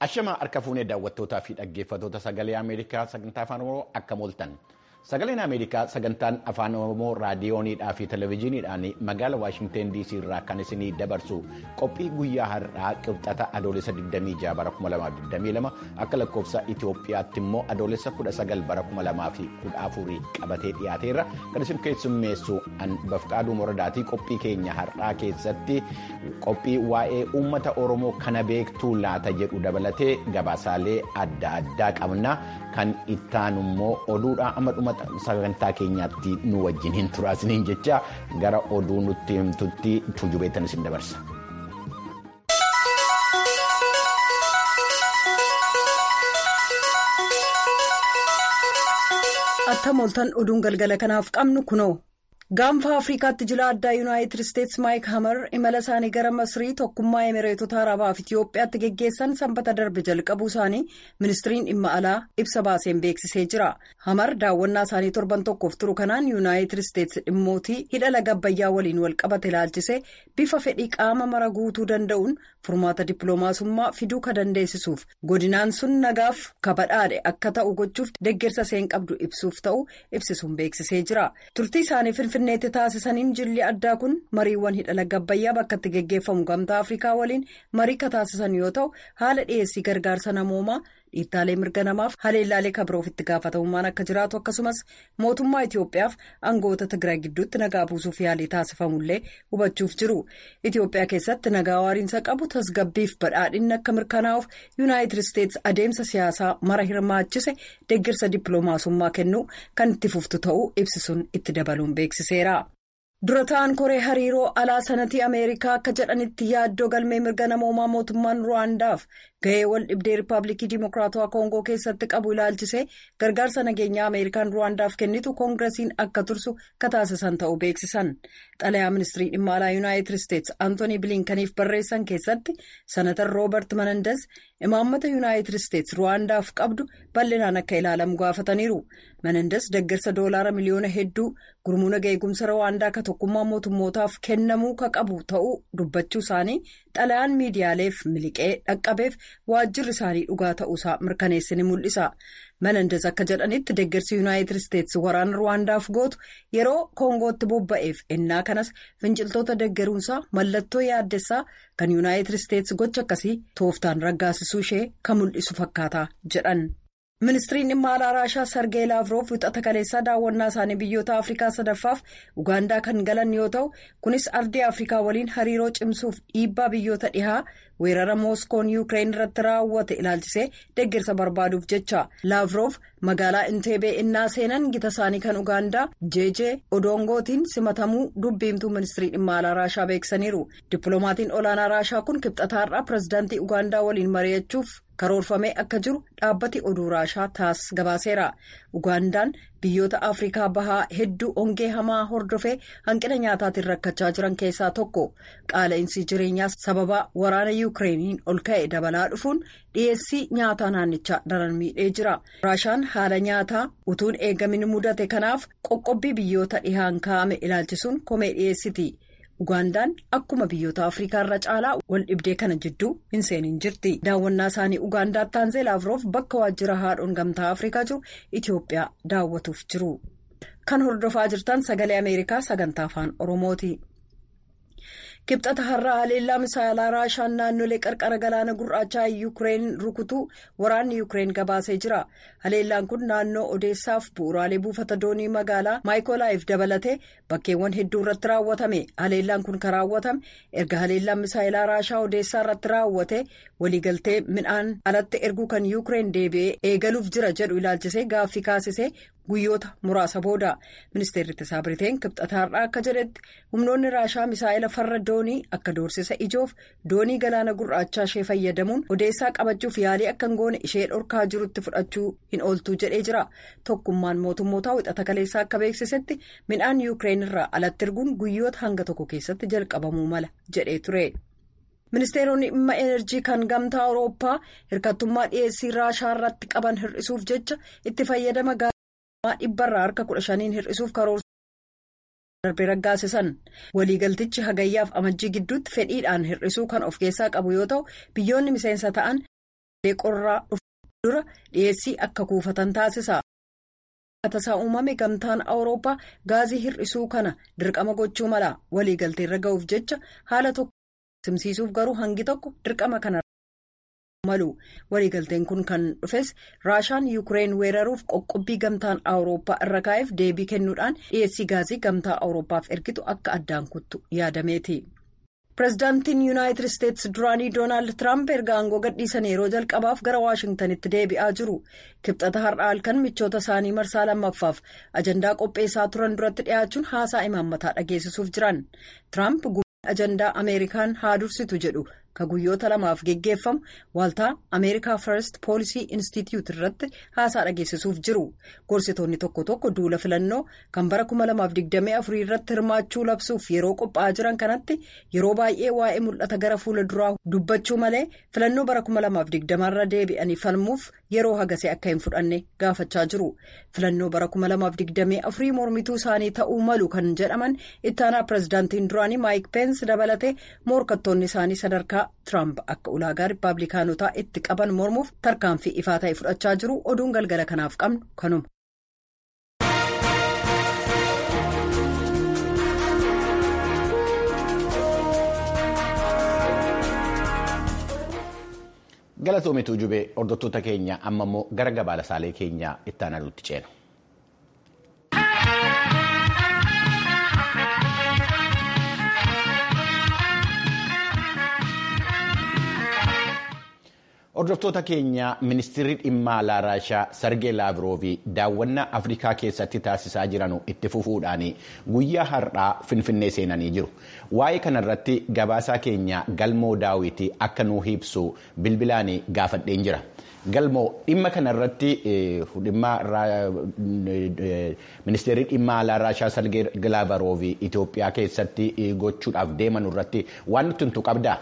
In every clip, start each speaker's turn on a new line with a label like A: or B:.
A: Ashamaa harka fuunee daawwattootaa fi dhaggeeffattoota sagalee Ameerikaa sagantaa afaan Oromoo akka mooltan. Sagaleen Ameerikaa sagantaan afaan Oromoo raadiyooniidhaa fi televezyiiniidhaan magaala Waashingteen DC irraa kan isinii dabarsu qophii guyyaa har'aa qibxata adoolessa 26 bara 2022 akka lakkoofsa Itoophiyaatti immoo adoolessa 19 bara 2014 qabatee dhiyaateerra kan isin keessummeessu bafqaaduu moradaatii qophii keenya har'aa keessatti qophii waa'ee uummata Oromoo kana beektuu laata jedhu dabalatee gabaasaalee adda addaa qabna kan ittaanu immoo oduudha amma dhuma sagantaa keenyaatti nu wajjin hin turaasiniin jecha gara oduu nutti himtutti tujubeettan isin dabarsa.
B: Akka mooltan oduun galgala kanaaf qabnu kunoo. gaanfa afrikaatti jila addaa yuunaayitid isteetsi maayik hamar imala isaanii gara masrii tokkummaa emireetota arabaaf itiyoophiyaatti geggeessan sanbata darbe jalqabuu isaanii ministiriin dhimma alaa ibsa baaseen beeksisee jira hamar daawwannaa isaanii torban tokkoof turu kanaan yuunaayitid isteetsi dhimmootii hidha laga abbayyaa waliin walqabate ilaalchisee bifa fedhii qaama mara guutuu danda'uun furmaata dippiloomaasummaa fiduu ka dandeessisuuf godinaan sun nagaaf kabadhaadhe akka ta'u gochuuf deggersa seen qabdu ibsuuf ta'u ibsisuun beeksisee jira turtii isaanii finfinneetti taasisaniin jilli addaa kun mariiwwan hidha laga abbayyaa bakka itti geggeeffamu gamtaa afrikaa waliin marii ka taasisan yoo ta'u haala dhiyeessii gargaarsa namoomaa dhiittaalee mirga namaaf haleellaalee kabiroof itti gaafatamummaan akka jiraatu akkasumas mootummaa itiyoophiyaaf aangoota tigraay gidduutti nagaa buusuuf yaalii taasifamullee hubachuuf jiru itiyoophiyaa keessatti nagaa waariinsa qabu tasgabbiif badhaadhinni akka mirkanaa'uuf yuunaayitid isteetsi adeemsa siyaasaa mara hirmaachise deeggarsa dippiloomaasummaa kennuu kan itti fuftu ta'uu ibsisuun itti dabaluun beeksiseera. dura ta'an koree hariiroo alaa sanatii ameerikaa akka jedhanitti yaaddoo galmee mirga namoomaa mootummaan ruwaandaaf gahee wal dhibdee riippaabilikii dimokiraatawaa koongoo keessatti qabu ilaalchisee gargaarsa nageenyaa ameerikaan ruwaandaaf kennitu koongiresiin akka tursu ka taasisan ta'uu beeksisan xalayaa ministirii dhimma alaa yuunaayitid isteetsi antoonii biliinkaniif barreessan keessatti sanatar roobert manandas imaammata yuunaayitid isteetsi ruwaandaaf qabdu bal'inaan akka ilaalamu gaafataniiru manandas deggersa doolaara miliyoona hedduu gurmuu nagaa eegumsa ruwaandaa ka tokkummaa mootummootaaf kennamuu ka qabu ta'uu dubbachuu isaanii xalayaan miidiyaaleef miliqee dhaqqabeef waajjirri isaanii dhugaa ta'uusaa mirkaneesse ni mul'isa manandas akka jedhanitti deggersi yuunaayitid isteetsi waraana ruwaandaaf gootu yeroo koongootti bobba'eef ennaa kanas finciltoota deggeruunsaa mallattoo yaaddessaa kan yuunaayitid isteetsi gocha akkasii tooftaan raggaasisuu ishee kan mul'isu fakkaata jedhan. ministiriin dhimma alaa raashaa sargee laavroof wixata kaleessaa daawwannaa isaanii biyyoota afrikaa sadaffaaf ugaandaa kan galan yoo ta'u kunis ardii afrikaa waliin hariiroo cimsuuf dhiibbaa biyyoota dhihaa weerara mooskoon yuukireen irratti raawwate ilaalchisee deeggarsa barbaaduuf jecha laavroof magaalaa inteebee innaa seenan gita isaanii kan ugaandaa jeejee odoongootiin simatamuu dubbiimtuu ministirii dhimma alaa raashaa beeksaniiru dippiloomatiin olaanaa raashaa kun kibxataarraa pirezidaantii ugaandaa waliin mari'achuuf. karoorfamee akka jiru dhaabbati oduu raashaa taas gabaaseera ugaandaan biyyoota afrikaa bahaa hedduu hongee hamaa hordofee hanqina nyaataatiin rakkachaa jiran keessaa tokko qaala'insi jireenyaa sababa waraana yuukireeniin ol ka'e dabalaa dhufuun dhiyeessii nyaataa naannichaa daran miidhee jira raashaan haala nyaataa utuun eegamin mudate kanaaf qoqqobbii biyyoota dhihaan kaa'ame ilaalchisuun komee dhiyeessiti. ugaandaan akkuma biyyoota afrikaa irra caalaa wal dhibdee kana jidduu hin seenin jirti daawwannaa isaanii ugaandaatti taanzee laavroof bakka waajjira haadhoon gamtaa afrikaa jiru itiyoophiyaa daawwatuuf jiru kan hordofaa jirtan sagalee ameerikaa sagantaa afaan oromooti. kibxata har'aa haleellaa misaalaa raashaan naannolee qarqara galaana gurraachaa yuukireen rukutuu waraanni yuukireen gabaasee jira haleellaan kun naannoo odeessaaf bu'uuraalee buufata doonii magaalaa maayikoolaayiif dabalatee bakkeewwan hedduu irratti raawwatame haleellaan kun kan raawwatame erga haleellaan misaayilaa raashaa odeessaa irratti raawwate waliigaltee midhaan alatti erguu kan yuukireen deebi'ee eegaluuf jira jedhu ilaalchisee gaaffii kaasisee. guyyoota muraasa booda ministeerri ittisaa biriteen kibxataarraa akka jedhetti humnoonni raashaa misaa'ila farra doonii akka doorsisa ijoof doonii galaana gurraachaa ishee fayyadamuun odeessaa qabachuuf yaalii akka hin goone ishee dhorkaa jirutti fudhachuu hin ooltuu jedhee jira tokkummaan mootummootaa wixata kaleessaa akka beeksisetti midhaan yuukireen irraa alatti erguun guyyoota hanga tokko keessatti jalqabamuu mala jedhee ture. ministeeronni dhimma enerjii kan gamtaa awurooppaa hirkattummaa dhiyeessii raashaa irratti qaban hir'isuuf jecha itti fayyadama dhibbarraa harka kudha shaniin hir'isuuf karoorsuun darbee raggaasisan waliigaltichi hagayyaaf amajjii gidduutti fedhiidhaan hir'isuu kan of keessaa qabu yoo ta'u biyyoonni miseensa ta'an qorraa dhufu dura dhiyeessii akka kuufatan taasisa. tasaa uumame gamtaan awurooppaa gaazii hir'isuu kana dirqama gochuu mala waliigalteerra ga'uuf jecha haala tokko simsiisuuf garuu hangi tokko dirqama kana malu waliigalteen kun kan dhufes raashaan yuukireen weeraruuf qoqqobbii gamtaan awurooppaa irra kaa'eef deebii kennuudhaan dhiyeessii gaazii gamtaa awurooppaaf ergitu akka addaan kuttu yaadameeti. pireezidaantiin yuunaayitid isteetsi duraanii doonaald tiraamp erga aangoo gadhiisan yeroo jalqabaaf gara waashingtanitti deebi'aa jiru kibxata har'a halkan michoota isaanii marsaa lammaffaaf ajandaa qopheessaa turan duratti dhiyaachuun haasaa imaammataa dhageessisuuf jiran tiraamp ajandaa ameerikaan haa dursitu jedhu ka guyyoota lamaaf geggeeffamu waaltaa ameerikaa first poolisii institute irratti haasaa dhageessisuuf jiru gorsitoonni tokko tokko duula filannoo kan bara 2024 irratti hirmaachuu labsuuf yeroo qophaa'aa jiran kanatti yeroo baay'ee waa'ee mul'ata gara fuula duraa dubbachuu malee filannoo bara 2020 irra deebi'anii falmuuf yeroo hagasee akka hin fudhanne gaafachaa jiru filannoo bara 2024 mormituu isaanii ta'uu malu kan jedhaman ittaanaa pireezidaantiin duraanii maayik peensi dabalatee morkattoonni isaanii sadarkaa. Tiraamp akka ulaagaa rippaabilikaanotaa itti qaban mormuuf tarkaanfii ifaa ta'e fudhachaa jiru oduun galgala kanaaf qabnu kanuma.
A: Galatoomituu jubee hordoftoota keenya amma immoo gara gabaasaalee keenya itti aanutti ceena. Hordoftoota keenya ministeerri dhimma alaa Raashaa Sargee Laavroovi daawwannaa Afrikaa keessatti taasisaa jiran itti fufuudhaan guyyaa har'aa Finfinnee seenanii jiru. Waa'ee kanarratti gabaasaa keenya Galmoo Daawiti akka nuu ibsu bilbilaan gaafadheen jira. Galmoo dhimma kanarratti ministeerri dhimma alaa Raashaa Sargee Laavroovi Itoophiyaa keessatti gochuudhaaf deeman irratti waan nuti tuntu qabdaa?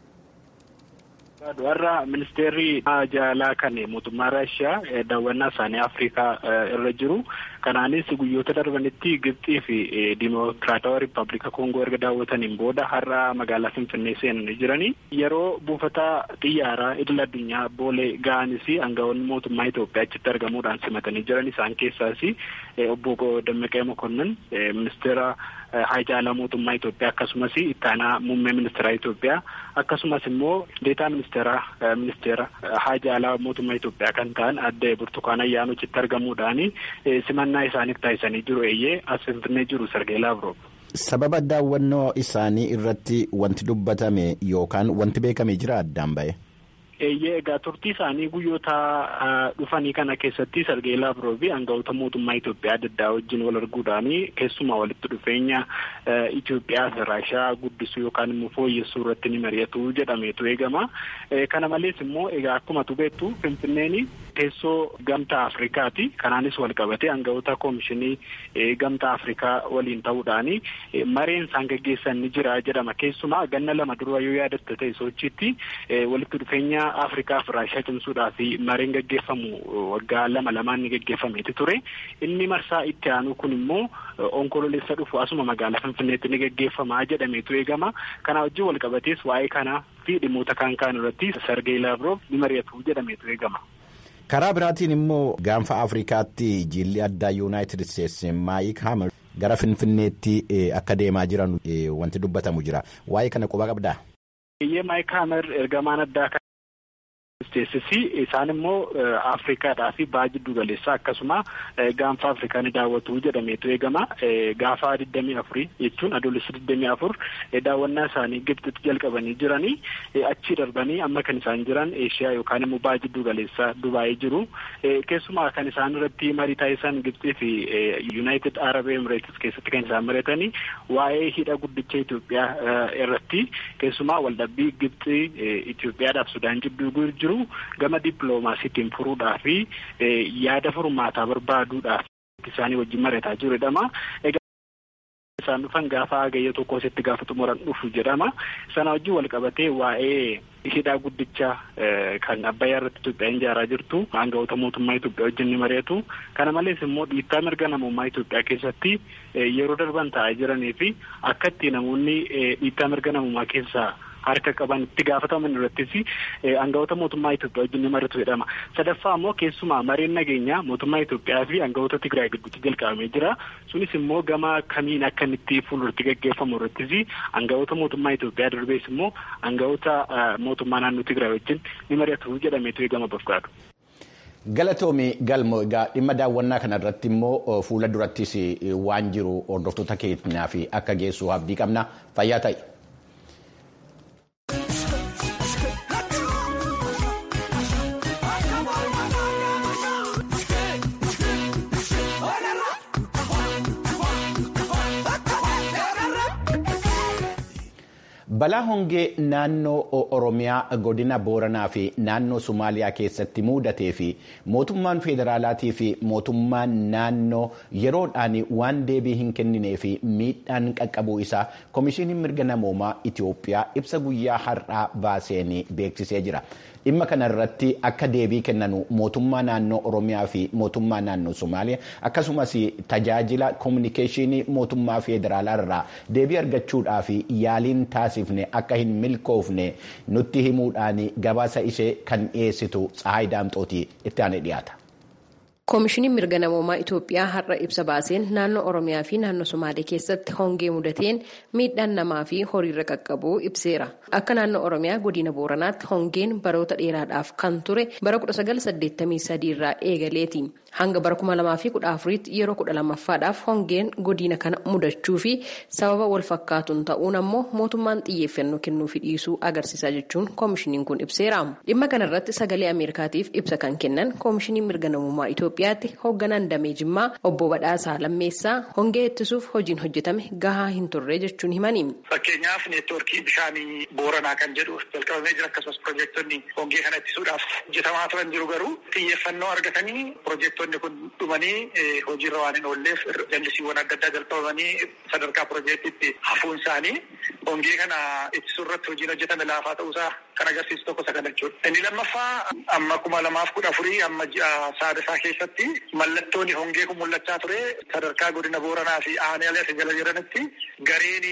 C: warra ministeerri jaalaa kan mootummaa raashiyaa daawwannaa isaanii afrikaa irra jiru kanaanis guyyoota darbanitti gibxii fi dimokiraatawaa riippaabilika koongoo erga daawwataniin booda har'a magaalaa finfinnee seenanii jiranii yeroo buufata xiyyaaraa idil addunyaa boolee ga'anis aangawoonni mootummaa Itoophiyaa achitti argamuudhaan simatanii jiran isaan keessaas obbo Dammaqee Mokonnin ministeera haajaalaa mootummaa Itoophiyaa akkasumas ittaanaa muummee ministeeraa Itoophiyaa akkasumas immoo deetaa ministeera ministeera haajaalaa mootummaa Itoophiyaa kan ta'an adde Burtukaan Ayyaanoo achitti argamuudhaan simannaa isaaniif taasisanii jiru eeyyee as finfinnee jiru Sargee Laavroo.
A: Sababa daawwannoo isaanii irratti wanti dubbatame yookaan wanti beekame jira addaan ba'e.
C: eeyyee egaa turtii isaanii guyyoota dhufanii kana keessatti Sargee Laavroofi aangawoota mootummaa Itoophiyaa adda addaa wajjin wal arguudhaan keessumaa walitti dhufeenya Itoophiyaa fi Raashiyaa guddisuu yookaan immoo fooyyessuu irratti ni mari'atu jedhameetu eegama. Kana malees immoo egaa akkuma beektu Finfinneen teessoo gamtaa Afrikaati. Kanaanis wal qabatee aangawoota koomishinii gamtaa Afrikaa waliin ta'uudhaan mareen isaan gaggeessan ni jira jedhama. Keessumaa ganna lama dura yoo yaadatte ta'e sochiitti walitti dhufeenya Afrikaa fi Raashiyaa cimsuudhaaf mareen gaggeeffamu waggaa lama lamaan ni gaggeeffameeti ture. Inni marsaa itti aanu kun immoo onkololeessa dhufu asuma magaalaa Finfinneetti ni gaggeeffama jedhameetu eegama. Kana wajjin wal qabatees waa'ee kanaa fi dhimmoota kaan kaan irratti Sargee Laavroof ni mari'atu jedhameetu eegama.
A: Karaa biraatiin immoo gaanfa Afrikaatti jilli addaa Yuunaayitid Isteetsi Maayik Hamer gara Finfinneetti akka deemaa jiran wanti dubbatamu jira. Waa'ee kana quba qabdaa?
C: Iyyee Maayik Hamer ergamaan addaa kan Isteetsisi isaan immoo Afrikaadhaa fi ba'a jiddu galeessaa akkasuma gaanfa Afrikaa ni daawwatu jedhameetu eegama. Gaafa digdamii afurii jechuun adoolessa digdamii afur daawwannaa isaanii Gibxitti jalqabanii jiranii achii darbanii amma kan isaan jiran Eeshiyaa yookaan immoo ba'a jiddu galeessaa Dubaayii jiru. Keessumaa kan isaan irratti marii taasisan Gibxii fi Yuunaayitid Arab Emirates keessatti kan isaan mari'atanii waa'ee hidha guddicha Itoophiyaa irratti keessumaa waldhabbii Gibxii Itoophiyaadhaaf Sudaan jidduu jiru. gama dippiloomaasiitiin furuudhaa fi yaada furmaataa barbaaduudhaaf isaanii wajjin mari'ataa jiru jedhama. isaan dhufan gaafa hagayya tokko asitti gaafa xumuran dhufu jedhama. Sana wajjin wal qabatee waa'ee hidhaa guddicha kan Abbayyaa irratti Itoophiyaan ijaaraa jirtu aangawoota mootummaa Itoophiyaa wajjin ni mari'atu. Kana malees immoo dhiittaa mirga namummaa Itoophiyaa keessatti yeroo darban taa'aa jiranii fi akka itti namoonni dhiittaa mirga namummaa keessaa harka qaban itti gaafataman irrattis aangawoota mootummaa Itoophiyaa wajjin ni mari'atu jedhama. Sadaffaa immoo keessumaa mareen nageenyaa mootummaa Itoophiyaa fi aangawoota Tigraay gidduutti jalqabamee jira. Sunis immoo gama kamiin akka inni itti fuulduratti gaggeeffamu irrattis aangawoota mootummaa Itoophiyaa darbees immoo aangawoota mootummaa naannoo Tigraay wajjin ni mari'atu jedhameetu eegama bafgaadhu.
A: Galatoomii galmoo egaa dhimma daawwannaa kana irratti immoo fuula durattis waan jiru hordoftoota keenyaa fi akka geessu abdii qabna fayyaa ta'e. Balaa hongee naannoo Oromiyaa godina Booranaa fi naannoo Somaaliyaa keessatti mudatee fi mootummaan federaalaatii fi mootummaan naannoo yeroodhaan waan deebii hin kenninee fi miidhaan qaqqabuu isaa Komishiiniin mirga namoomaa Itoophiyaa ibsa guyyaa har'aa baaseen beeksisee jira. Dhimma kana irratti akka deebii kennanu mootummaa naannoo Oromiyaa fi mootummaa naannoo Somaaliyaa akkasumas tajaajila kominikeeshinii mootummaa federaalaa irraa deebii argachuudhaaf yaaliin taasifne akka hin milkoofne nutti himuudhaan gabaasa ishee kan dhiyeessitu Tsahaay Daamxootii itti aanee dhiyaata.
D: Koomishiniin mirga namoomaa Itoophiyaa har'a ibsa baaseen naannoo Oromiyaa fi naannoo Somaalee keessatti hongee mudateen miidhaan namaa fi horiirra qaqqabuu ibseera. Akka naannoo Oromiyaa godina Booranaatti hongeen baroota dheeraadhaaf kan ture bara 1983 irraa eegaleeti. Hanga bara 2014tti yeroo 12ffaadhaaf hongeen godina kana mudachuu fi sababa wal fakkaatuun ta'uun ammoo mootummaan xiyyeeffannoo kennuufi dhiisuu agarsiisa jechuun koomishiniin kun ibseera. Dhimma kanarratti sagalee Ameerikaatiif ibsa kan kennan koomishiniin mirga namummaa Itoophiyaatti hoogganaan damee Jimmaa obbo Badhaasaa Lammeessaa hongee ittisuuf hojiin hojjetame gahaa hin turre jechuun himani.
E: Fakkeenyaaf neetwoorkii bishaanii Booranaa kan jedhu jalqabamee jira akkasumas piroojektonni hongee kana ittisuudhaaf hojjetamaa turan jiru garuu xiyyeeffannoo argatanii piroojektonni kun dhumanii hojiirra waan hin oolleef jallisiiwwan adda addaa jalqabamanii sadarkaa piroojeektiitti hafuun isaanii hongee kana ittisuu irratti hojiin hojjetame laafaa ta'uusaa kan agarsiisu tokko isa kana jechuudha. Inni lammaffaa amma kuma lamaaf kudha afurii amma ji'a saadasaa keessatti mallattoon hongee kun mul'achaa ture sadarkaa godina Booranaa fi aanaalee asi jala jiranitti gareen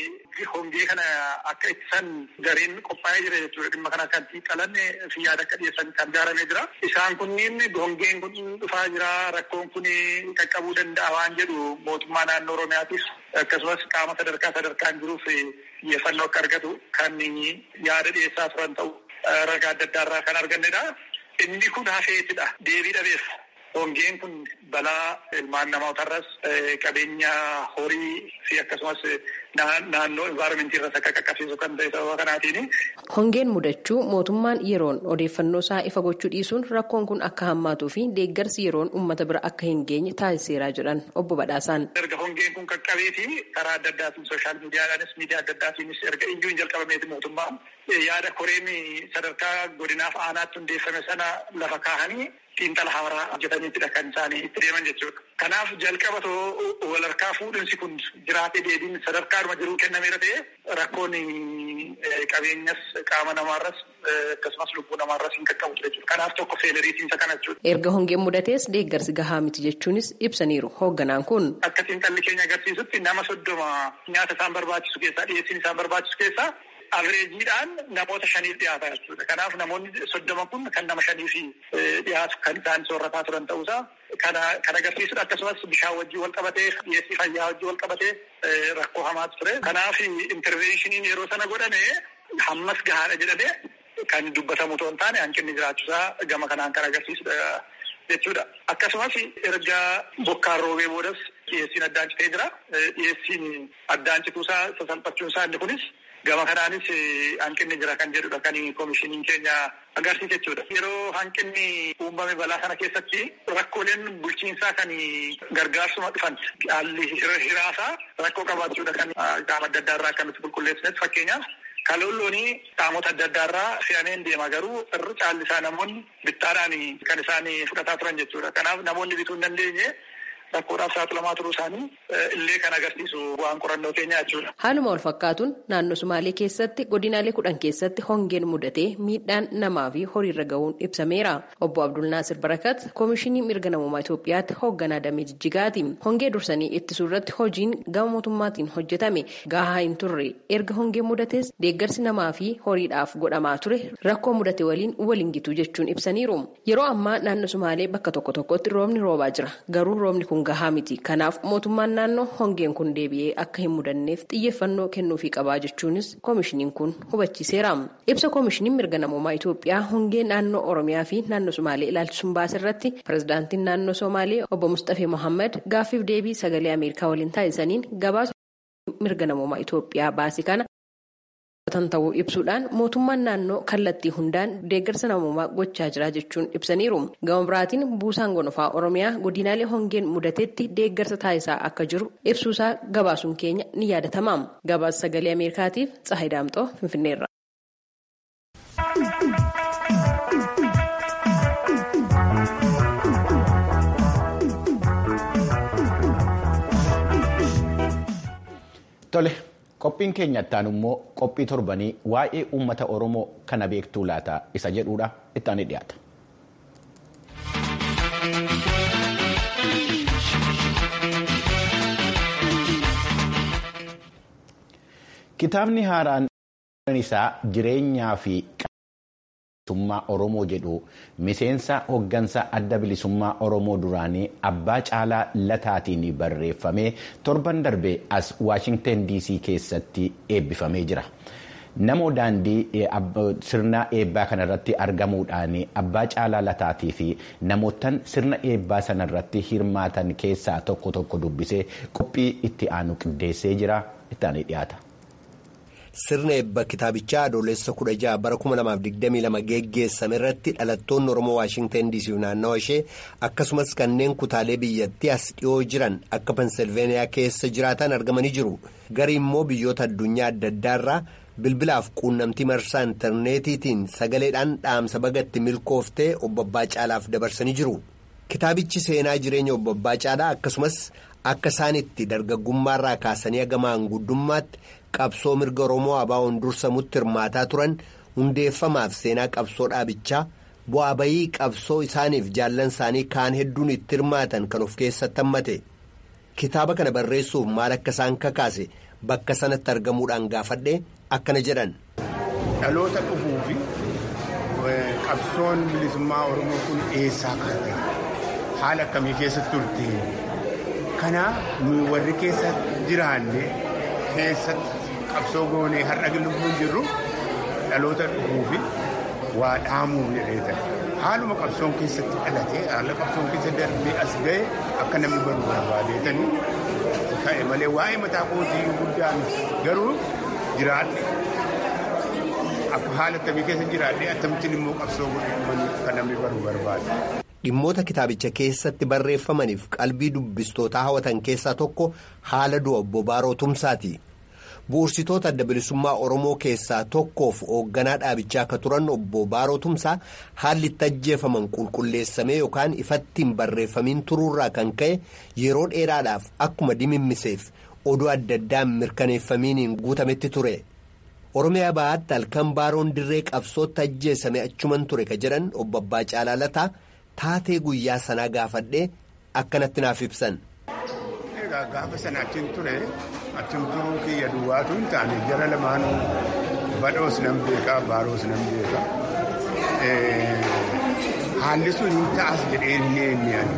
E: hongee kana akka ittisan gareen qophaa'ee jira jechuudha. Dhimma kana kan xiinxalan fi yaada akka dhiyeessan kan ijaaramee jira. Isaan kunniin hongeen kun dhufaa jira rakkoon kun qaqqabuu danda'a waan jedhu mootummaa naannoo Oromiyaatis akkasumas qaama sadarkaa sadarkaan jiruuf xiyyeeffannoo akka argatu kan yaada dhiyeessaa turan ta'u ragaa adda addaa irraa kan argannedha. Inni kun hafeetidha. Deebii dhabeef. Hongeen kun balaa ilmaan namootarras qabeenya horii fi akkasumas naannoo envaayiramentii irras akka qaqqabsiisu kan ta'e sababa kanaatiin.
D: Hongeen mudachuu mootummaan yeroon odeeffannoo isaa ifa gochuu dhiisuun rakkoon kun akka hammaatuu fi deeggarsi yeroon uummata bira akka hin geenye taasiseeraa jedhan obbo Badhaasaan.
E: Erga hongeen kun qaqqabeeti karaa adda addaatiin sooshaal miidiyaadhaanis miidiyaa adda addaatiinis erga iyyuu hin jalqabameeti mootummaan yaada koreen sadarkaa godinaaf aanaatti hundeeffame sana lafa kaahanii xiinxala haaraa hojjetaniitidha kan isaanii itti deeman jechuudha. Kanaaf jalqaba walharkaa fuudhinsi kun jiraatee deebiin sadarkaadhuma jiruu kennameera ta'e rakkoon qabeenyas qaama namaarras akkasumas lubbuu namaarras hin qaqqabu jechuudha. Kanaaf tokko feeleriitiinsa kana jechuudha.
D: Erga hongeen mudatees deeggarsi gahaa miti jechuunis ibsaniiru hoogganaan kun.
E: Akka xiinxalli keenya agarsiisutti nama soddoma nyaata isaan barbaachisu keessaa dhiyeessiin isaan barbaachisu keessaa Avireejiidhaan namoota shaniif dhiyaata jechuudha. Kanaaf namoonni soddoma kun kan nama shaniif dhiyaatu kan isaan soorataa turan ta'uusaa kan agarsiisudha. Akkasumas bishaan wajjin wal qabatee dhiyeessii fayyaa wajjin wal qabatee rakkoo hamaatu ture. Kanaaf intervenshiniin yeroo sana godhame hammas gahaadha jedhamee kan dubbatamu otoo hin taane hanqinni jiraachuusaa gama kanaan kan agarsiisudha jechuudha. Akkasumas erga bokkaan roobee boodas dhiyeessiin addaan citee jira. Dhiyeessiin addaan cituusaa sasalphachuunsaa inni kunis Gama kanaanis hanqinni jira kan jedhudha kan koomishiniin keenya agarsiisa jechuudha. Yeroo hanqinni uumame balaa sana keessatti rakkooleen bulchiinsaa kan gargaarsuma dhufan haalli hiraasaa rakkoo qabaachuudha kan qaama adda addaa irraa kan nuti qulqulleessinetti fakkeenyaaf kaloolloonii qaamota adda addaa irraa fe'ameen deema garuu irri caallisaa namoonni bittaadhaan kan isaan fudhataa turan jechuudha. Kanaaf namoonni bituu hin dandeenye rakkoodhaaf saaxilamaa turuu isaanii illee kan agarsiisu bu'aan qorannoo keenyaa jechuudha.
D: Haaluma wal fakkaatuun naannoo Sumaalee keessatti godinaalee kudhan keessatti hongeen mudatee miidhaan namaa fi horiirra gahuun ibsameera. Obbo Abdul Naasir Barakat Koomishinii Mirga Namummaa Itoophiyaatti hoogganaa damee jijjigaati. Hongee dursanii ittisuu irratti hojiin gama mootummaatiin hojjetame gahaa hin turre. Erga hongeen mudates deeggarsi namaa fi horiidhaaf godhamaa ture rakkoo mudate waliin waliin gitu jechuun ibsaniiru. Yeroo ammaa naannoo Sumaalee bakka tokko tokkotti roobni roobaa jira. Garuu roobni kun gahaa miti. Kanaaf mootummaan naannoo hongeen kun deebi'ee akka hin mudanneef xiyyeeffannoo kennuufii qabaa jechuunis koomishiniin kun hubachiiseera. Ibsa koomishiniin mirga namummaa Itoophiyaa hongee naannoo Oromiyaa fi naannoo Sumaalee ilaalchisuun baase irratti pirezidaantiin naannoo Somaalee obbo Mustafee Mohaammed gaaffiif deebii sagalee Ameerikaa waliin taasisaniin gabaasa mirga namummaa Itoophiyaa baase kana. ta'uu ibsuudhaan mootummaan naannoo kallattii hundaan deeggarsa namummaa gochaa jira jechuun ibsaniiru gama biraatiin buusaan gonofaa oromiyaa godinaalee hongeen mudatetti deeggarsa taasisaa akka jiru ibsuusaa gabaasuun keenya ni yaadatama gabaasa sagalee ameerikaatiif tsahay daamxoo finfinneerra.
A: Tole. Qophiin keenya ittaan immoo qophii torbanii waa'ee uummata Oromoo kana beektuu laata isa jedhuudha ittaanii dhiyaata. Kitaabni haaraan isaa jireenyaa fi bilisummaa Oromoo jedhu miseensa hoggansa adda bilisummaa Oromoo duraanii abbaa caalaa lataatiin barreeffamee torban darbe as Waashingtan DC keessatti eebbifamee jira. Namoo daandii sirna eebbaa kanarratti argamuudhaan abbaa caalaa lataatii fi namootaan sirna eebbaa sanarratti hirmaatan keessaa tokko tokko dubbisee qophii itti aanu qindeessee jira ittaanii dhiyaata.
F: Sirna eebba kitaabichaa adoolessa kudha jaha bara kuma lamaaf digdamii lama geggeessame irratti dhalattoonni Oromoo Waashingtan DC naannawa ishee akkasumas kanneen kutaalee biyyattii as dhiyoo jiran akka Pensilveeniyaa keessa jiraatan argamanii jiru. Garii immoo biyyoota addunyaa adda addaarraa bilbilaaf quunnamtii marsaa intarneetiitiin sagaleedhaan dhaamsa bagatti milkooftee obbo Abbaa Caalaaf dabarsanii jiru. Kitaabichi seenaa jireenya obbo Abbaa Caalaa akkasumas akka isaanitti dargaggummaarraa kaasanii hagamaan guddummaatti. qabsoo mirga oromoo abaawoon dursamutti hirmaataa turan hundeeffamaaf seenaa qabsoo dhaabichaa bu'aa bayii qabsoo isaaniif jaallan isaanii kaan hedduun itti hirmaatan kan of keessatti hammate kitaaba kana barreessuuf maal akka isaan kakaase bakka sanatti argamuudhaan gaafadhe akkana jedhan.
G: dhaloota dhufuu fi qabsoon bilisummaa oromoo kun eessaa kaate haala akkamii keessa turte kanaaf nuyi warri keessa jiraanne keessatti. qabsoo goonee har'a lubbuun jirru dhaloota dhufuufi waa dhaamuuf jedhee haaluma qabsoon keessatti dhalate haala qabsoon keessa darbee as ga'e akka namni baru barbaadeetanii ka'e malee waa'ee mataa kootii guddaan garuu jiraadhe akka haala akkamii keessa jiraadhe akkamittiin immoo qabsoo godhee kan namni baru barbaade.
F: Dhimmoota kitaabicha keessatti barreeffamaniif qalbii dubbistootaa hawwatan keessaa tokko haala du'a obbo Baaroo Tumsaati. Bu'uursitoota adda bilisummaa Oromoo keessaa tokkoof hoogganaa dhaabichaa akka turan obbo Baaroo Tumsaa haalli itti ajjeefaman qulqulleessamee yookaan ifatti hin barreeffamiin turuurraa kan ka'e yeroo dheeraadhaaf akkuma dimimmiseef oduu adda addaan mirkaneeffamiiniin guutametti ture. Oromiyaa bahaatti halkan Baaroon dirree qabsootti ajjeesame achuman ture ka jedhan obbo Abbaa Caalaa Lataa taatee guyyaa sanaa gaafadhee akkanatti naaf ibsan.
G: Gaafa sana achiin ture achiin turuu kiyya duwwaatu hin taane jara lamaanuu badhoos nan beekaa baaroos nan beekaa. Haalli sun hin ta'as jedhee hin eenyaan.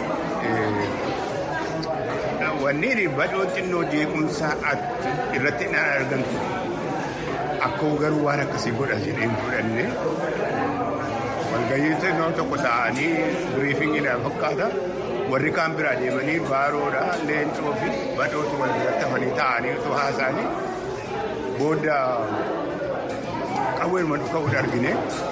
G: Wanneen badhoon xinnoo jeequmsa irratti hin argamtu. Akka garuu waan akkasii godha jedhee hin fudhanne. Walgahii xinnoo tokko ta'anii biriifingiidhaan fakkaata. warri kaan biraa deemanii baaroodha leencoo fi badhootu wal biratti hafanii taa'anii otoo haasa'anii booda qawweedhuma dhuka'uudha argine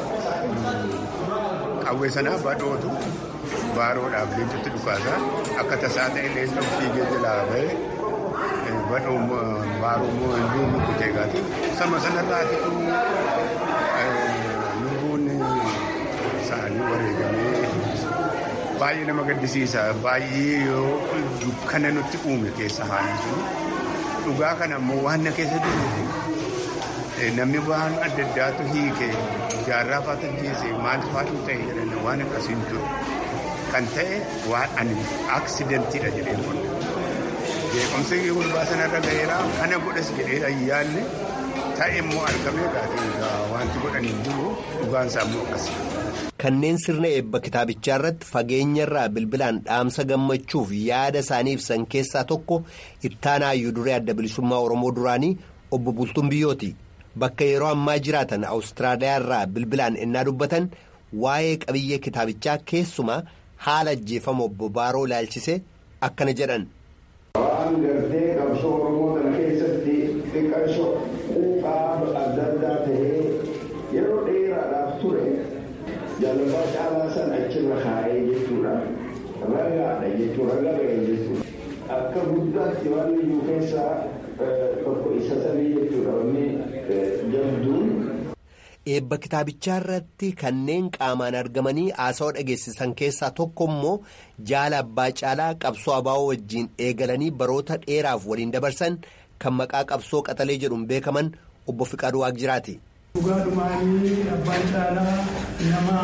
G: qawwee sanaa badhootu baaroodhaaf leencotti dhukaasa akka tasaa ta'e leencoo fiigee jalaa ba'e badhoon baaroo immoo hin rukutee gaati sama sanarraatitu lubbuun isaanii wareegamee baay'ee nama gaddisiisa baay'ee yoo dukkana nutti uume keessa haalli sun dhugaa kana ammoo waan na keessa jiru namni waan adda addaatu hiike jaarraa faata jeese maal faatu ta'e jedhan waan akkasiin ture kan ta'e waan ani aksiidentiidha jedhee qonna beekumsi gurbaa sanarra ga'eera kana godhas jedhee ayyaanne ta'e immoo argamee gaafii wanti godhanii jiru dhugaan isaa immoo akkasii.
F: Kanneen sirna eebba kitaabichaa irratti fageenyarraa bilbilaan dhaamsa gammachuuf yaada isaanii ibsan keessaa tokko ittaanaa hayyuu duree adda bilisummaa Oromoo duraanii obbo Bultuun Biyyooti. Bakka yeroo ammaa jiraatan Awustiraaliyaa irraa bilbilaan innaa dubbatan waa'ee qabiyyee kitaabichaa keessumaa haala ajjeefama obbo Baaroo ilaalchise akkana jedhan.
H: Waan gartee qabsoo Oromoo kana keessatti xiqqaashoo quuqaa adda addaa ta'ee yeroo dheeraadhaaf ture. jaalala caalaa sana achirra kaa'ee jechuudha ragaadha jechuudha raga ba'e jechuudha akka guddaatti waan iyyuu keessaa tokko isa sadii jechuudha wanni jabduun.
F: Eebba kitaabichaa irratti kanneen qaamaan argamanii haasawaa dhageessisan keessaa tokko immoo jaala abbaa caalaa qabsoo abaa'oo wajjiin eegalanii baroota dheeraaf waliin dabarsan kan maqaa qabsoo qaxalee jedhuun beekaman obbo Fiqaaduu Waaqjiraati.
I: Dhugaadhumaanii abbaan caalaa nama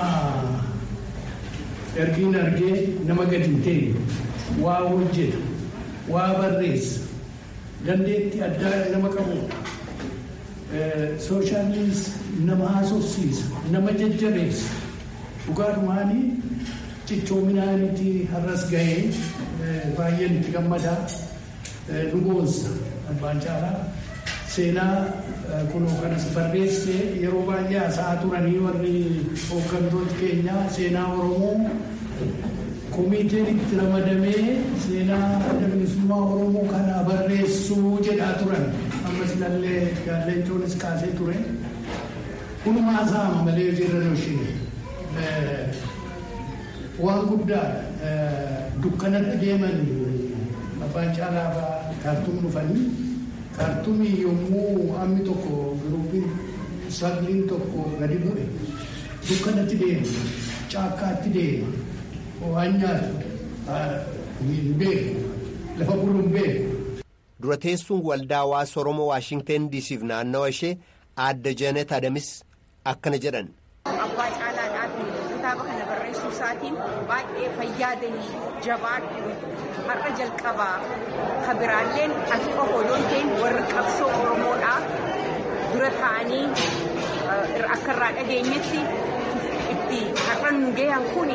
I: ergiin argee nama gadi hin ta'e waa hojjeta waa barreessa dandeettii addaa nama qabudha. Sooshaaliis nama haasofsiisa nama jajjabeessa dhugaadhumaanii cichoominaanitti har'as gahee baay'een itti gammadaa nu boonsa abbaan caalaa. seenaa kunoo kanas barreessee yeroo baay'ee haasa'aa turanii warri hooggantoota keenyaa seenaa oromoo komiiteen itti ramadamee seenaa adda bilisummaa oromoo kana barreessuu jedhaa turan ammas ilaallee gaalleenchoonis kaasee ture kunuma haasa'ama malee jirra ishee waan guddaadha dukkanatti deeman abbaan caalaa kaartuum dhufanii. kaartumii yommuu hammi tokko giruupiin sagliin tokko gadi bu'e dukkanatti deema caakkaatti deema waan nyaatu hin beeku lafa bulu hin beeku.
F: Dura teessuun waldaa hawaasa Oromoo Waashingteen diisiif naannawa ishee aadde Jaanet Adamis akkana jedhan.
J: Abbaa caalaadhaatiin kitaaba kana barreessuu isaatiin baay'ee fayyaadanii jabaadhu har'a jalqabaa ka biraalleen ati qofa odoon ta'in warri qabsoo oromoodhaa dura ta'anii akka irraa dhageenyetti itti har'a nu gahan kun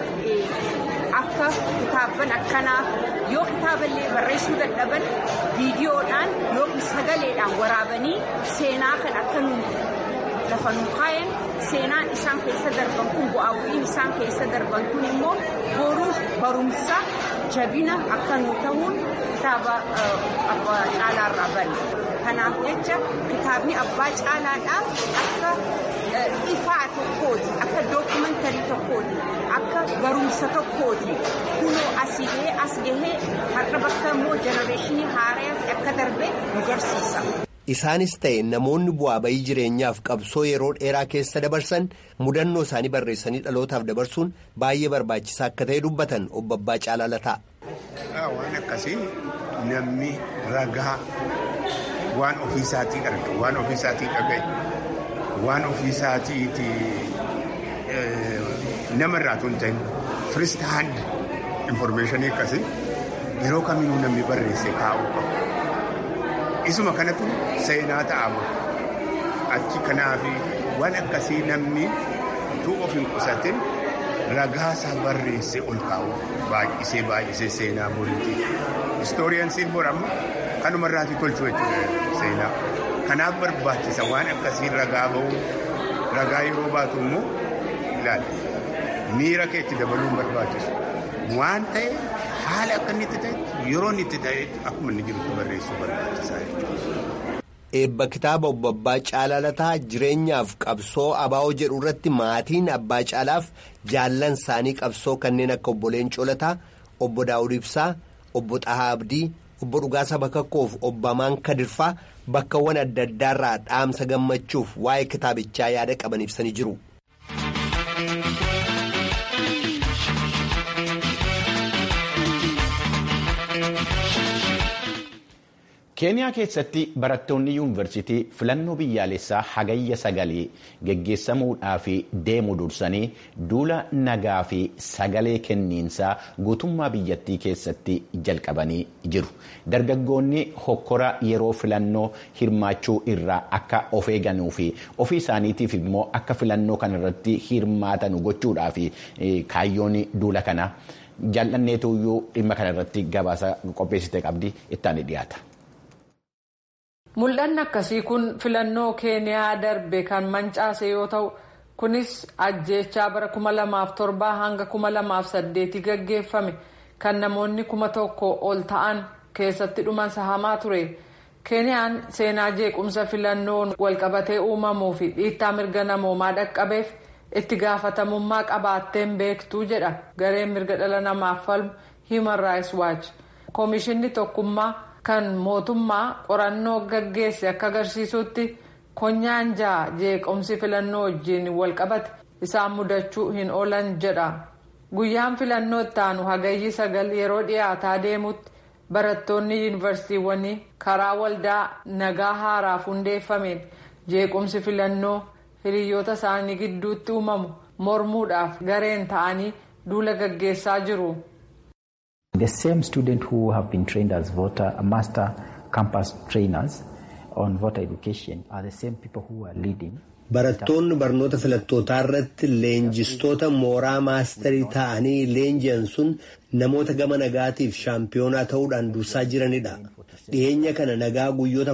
J: akka kitaabban akkanaa yoo kitaaballee barreessuu dadhaban viidiyoodhaan yookiin sagaleedhaan waraabanii seenaa kan akka nu lafa nu kaayan seenaan isaan keessa darban kun bu'aa bu'iin isaan keessa darban kun immoo boruuf barumsa jabina akka nu ta'uun kitaaba abbaa caalaarraa banne. Kanaaf jecha kitaabni abbaa caalaadhaa akka ifaa tokkooti, akka dookumentarii tokkooti, akka barumsa tokkooti. Kunoo asii gahee as gahee har'a bakka immoo jenereeshinii haaraatti akka darbe nu garsiisa.
F: Isaanis ta'e namoonni bu'aa bayii jireenyaaf qabsoo yeroo dheeraa keessa dabarsan mudannoo isaanii barreessanii dhalootaaf dabarsuun baay'ee barbaachisaa akka ta'e dubbatan obbo Abbaa Caalaa Lataa.
G: Waan akkasii namni ragaa waan ofiisaatii arga waan ofiisaatii dhagaye waan ofiisaatiiti namarraa tun ta'in firist hand informeeshinii akkasii yeroo kamiinuu namni barreesse kaa'uu qabu. Isuma kanatu seenaa ta'ama. Achi kanaafi waan akkasii namni utuu of hin qusatin ragaasaa barreesse ol kaa'u baay'isee baay'isee seenaa boriiti. Istooriyansiin bor amma kanumarraati tolchu jechuudha seenaa. Kanaaf barbaachisa waan akkasii ragaa ba'u ragaa yeroo baatu immoo ilaali. Miira kee itti dabaluun barbaachisu. Waan ta'e haala akka inni itti ta'etti yeroo inni itti ta'etti akkuma inni jirutti barreessuu barbaachisaa jechuudha.
F: Eebba kitaaba obbo Abbaa Caalaa Lataa jireenyaaf qabsoo abaa'oo jedhu irratti maatiin Abbaa Caalaaf jaallan isaanii qabsoo kanneen akka obbo Leencoo Lataa, obbo Daawud Ibsaa, obbo Xahaa Abdii, obbo Dhugaasaa Bakakkoof obbo Amaan Kadirfaa bakkawwan adda addaarraa dhaamsa gammachuuf waa'ee kitaabichaa yaada qaban ibsanii jiru.
A: keeniyaa keessatti barattoonni yuunivarsiitii filannoo biyyaalessaa hagayya sagalee geggeessamuudhaaf deemu dursanii duula nagaa fi sagalee kenniinsaa guutummaa biyyattii keessatti jalqabanii jiru dargaggoonni hokkora yeroo filannoo hirmaachuu irraa akka of eeganuu fi ofii isaaniitiif immoo akka filannoo kanarratti hirmaatan gochuudhaaf kaayyoon duula kana jaallanneetuyyuu dhimma kanarratti gabaasa qopheessite qabdi ittaanii dhiyaata.
K: Mul'anni akkasii kun filannoo keeniyaa darbe kan mancaase yoo ta'u kunis ajjeechaa bara 2007 hanga 2008 gaggeeffame kan namoonni kuma tokko ol ta'an keessatti dhuman sahamaa ture. Keeniyaan seenaa jeequmsa filannoon walqabatee uumamuu fi dhiittaa mirga namoomaa dhaqqabeef itti gaafatamummaa qabaatteen beektuu jedha gareen mirga dhala namaaf falmu Human Rights Watch. Koomishinni tokkummaa. kan mootummaa qorannoo gaggeesse akka agarsiisutti konyaan ja'a jeequmsi filannoo wajjiin walqabate isaan mudachuu hin oolan jedha guyyaan filannoo ittaanu hagayyi sagal yeroo dhiyaataa deemutti barattoonni yuunivarsiitiiwwanii karaa waldaa nagaa haaraaf hundeeffameen jeequmsi filannoo hiriyoota isaanii gidduutti uumamu mormuudhaaf gareen ta'anii duula gaggeessaa jiru.
L: The same students who have been trained as voter master campus trainers on voter education are the same people who are leading.
F: Barattoonni barnoota filattootaa irratti leenjistoota mooraa maastarii ta'anii leenji'an sun namoota gama nagaatiif shaampiyoonaa ta'uudhaan dursaa jiranidha. Dhiyeenya kana nagaa guyyoota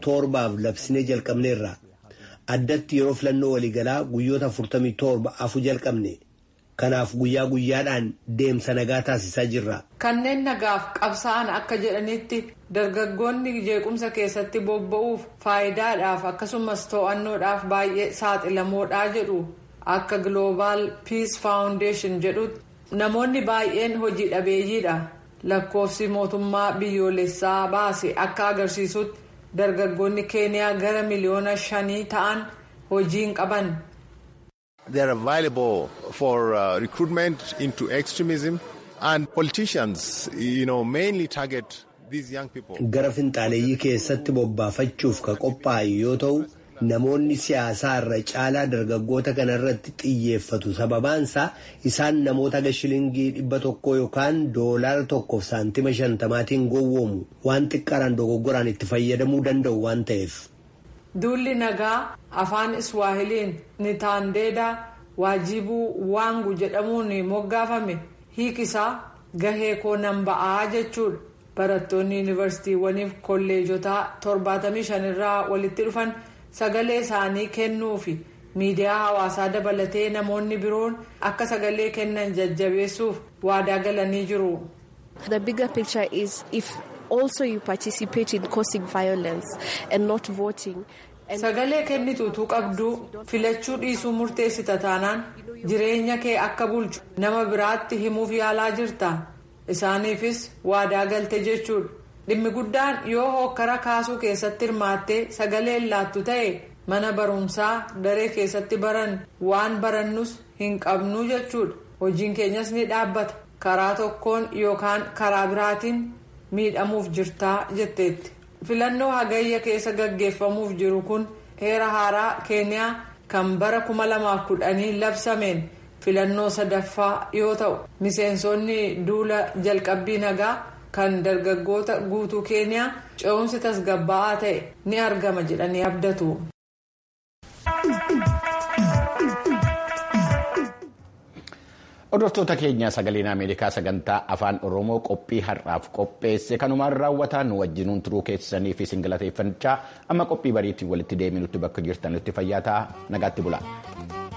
F: 47f labsinee jalqabneerra. Addatti yeroo filannoo waliigalaa guyyoota 47 afu jalqabne. Kanaaf guyyaa guyyaadhaan deemsa nagaa taasisaa jirra.
K: Kanneen nagaaf qabsaa'an akka jedhanitti dargaggoonni jeequmsa keessatti bobba'uuf faayidaadhaaf akkasumas to'annoodhaaf baay'ee saaxilamoodhaa jedhu akka Global Peace Foundation jedhutti namoonni baay'een hojii dhabeeyyiidha. Lakkoofsi mootummaa biyyoolessaa baase akka agarsiisutti dargaggoonni keeniyaa gara miliyoona shanii ta'an hojiin qaban.
M: They are available for uh, recruitment into extremism and politicians, you know, mainly target these young people.
F: Gara finxaaleeyyii keessatti bobbaafachuuf ka qophaa'e yoo ta'u namoonni siyaasaa irra caalaa dargaggoota kanarratti xiyyeeffatu sababaansaa isaan namoota aga shilingii dhibba tokko yookaan doolaara tokkoof saantima shantamaatiin gowwoomu waan xiqqaaraan dogoggoraan itti fayyadamuu danda'u waan ta'eef.
K: Duulli nagaa afaan Iswaahiliin Nitaandeedaa waajibuu waangu jedhamuun moggaafame hiikisaa gahee koo nan ba'aa jechuudha. Barattoonni yuunivarsiitiiwwaniif kolleejotaa 75 irraa walitti dhufan sagalee isaanii kennuu fi miidiyaa hawaasaa dabalatee namoonni biroon akka sagalee kennan jajjabeessuuf waadaa galanii jiru.
N: The bigger picture is if also you participate in causing violence and not voting.
K: Sagalee kennituutuu qabduu filachuu dhiisuu murteessita taanaan jireenya kee akka bulchu nama biraatti himuuf yaalaa jirta. Isaaniifis waadaa galte jechuudha. Dhimmi guddaan yoo hokkara kaasuu keessatti hirmaattee sagalee laattu ta'e mana barumsaa daree keessatti baran waan barannus hin qabnu jechuudha. Hojiin keenyas ni dhaabbata. Karaa tokkoon yookaan karaa biraatiin miidhamuuf jirtaa jetteetti. filannoo hagayya keessa gaggeeffamuuf jiru kun heera haaraa keeniyaa kan bara 2010 labsameen filannoo sadaffaa yoo ta'u miseensonni duula jalqabbii nagaa kan dargaggoota guutuu keeniyaa ce'umsi tasgabbaa'aa ta'e ni argama jedhanii abdatu.
A: Hordoftoota keenya sagaleen Ameerikaa sagantaa afaan Oromoo qophii har'aaf qopheesse kanumaan raawwataan wajjinuun turuu keessanii fi singalateeffachaa amma qophii bariitiin walitti deebinutti bakka jirtanitti fayyaa ta'aa nagaatti bulaa.